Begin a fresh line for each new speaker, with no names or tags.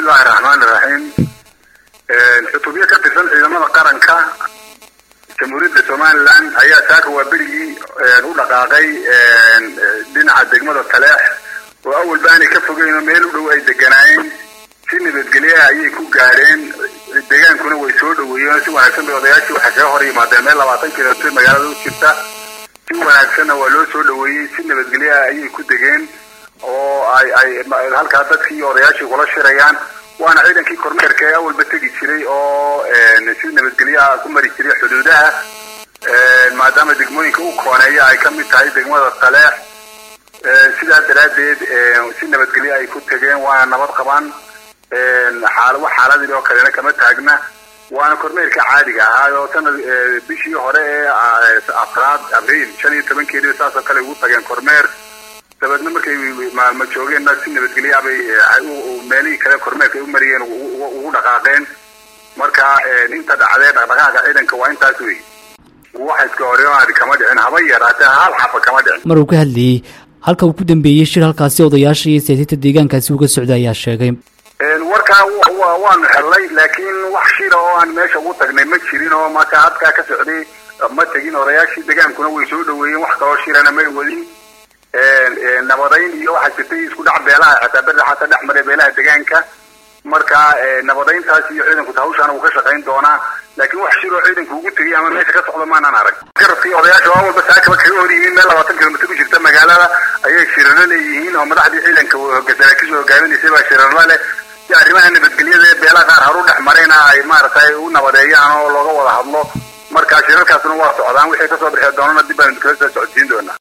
bismillahi raxmaani raxiim xutubyo ka tirsan ciidamada qaranka jamhuuriyadda somalilan ayaa saaka waa berigii u dhaqaaqay dhinaca degmada taleex oo awalba aanay ka fogeyn oo meel u dhow ay deganaayeen si nabadgelyaha ayay ku gaadheen degaankuna way soo dhaweeyeen si wanaagsan bay odayaashii waxay kaga hor yimaadeen meel labaatan kilomitr magaalada u jirta si wanaagsanna waa loo soo dhaweeyey si nabadgelyaha ayay ku degeen oo ay ay halkaa dadkii odayaashii kula shirayaan waana ciidankii kormeerka ee awalba tegi jiray oo si nabadgelyaha ku mari jiray xuduudaha maadaama degmooyinka u kooneeya ay ka mid tahay degmada taleex sidaa daraaddeed si nabadgelyo ay ku tegeen waana nabad qabaan wax xaaladii oo kalena kama taagna waana kormeerka caadiga ahaa oo sanad bishii hore ee afraad abriil shan iyo tobankeedii saasoo kale ugu tageen kormeer dabeedna markay maalmo joogeenna si nabadgelyaa bay meelihii kale kormeerka ay u mariyeen ugu dhaqaaqeen marka inta dhacdee dhaqdhaqaaqa ciidanka waa intaas wey wax iska horemaadi kama dhicin haba yaraatee hal xaba kama dhicin
mar uu ka hadlayey halka uu ku dambeeyey shir halkaasi odayaasha iyo siyaasiyiinta deegaankaasi uga socda ayaa sheegay
warkaa waanu xellay laakiin wax shira oo aan meesha ugu tagnay ma jirin oo marka hadkaa ka socday ma tegin odayaashii degaankuna way soo dhaweeyeen wax kaloo shirana may wadin nabadayn iyo waxaa jirtay isku dhac beelaha xataa beri xataa dhex maray beelaha degaanka marka nabadayntaas iyo ciidanku hawshaana uu ka shaqayn doonaa laakiin wax shiroo ciidanku ugu tegay ama meesha ka socda maanaan arag garabkii odayaasha waa walba saakaba kaga hor yihiin meel labaatan kilomitr ku jirta magaalada ayay shirarlo leeyihiin oo madaxdii ciidanka saraakiisha hogaaminaysay baa shirarlo leh si arrimaha nabadgelyada ee beelaha qaar haru dhex marayna ay maaragtay u nabadeeyaan oo looga wada hadlo marka shirarkaasna waa socdaan wixii kasoo bixi doonana dib baan kala soo socodsiin doonaa